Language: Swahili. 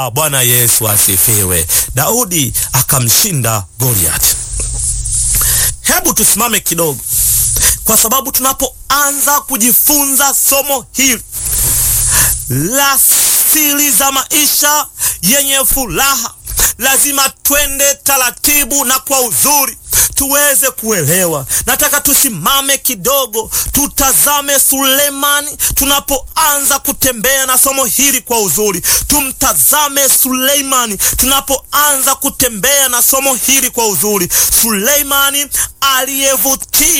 Bwana Yesu asifiwe. Daudi akamshinda Goliath. Hebu tusimame kidogo, kwa sababu tunapoanza kujifunza somo hili la siri za maisha yenye furaha, lazima twende taratibu na kwa uzuri tuweze kuelewa. Nataka tusimame kidogo, tutazame Sulemani. Tunapoanza kutembea na somo hili kwa uzuri, tumtazame Suleimani. Tunapoanza kutembea na somo hili kwa uzuri, Suleimani aliyevutia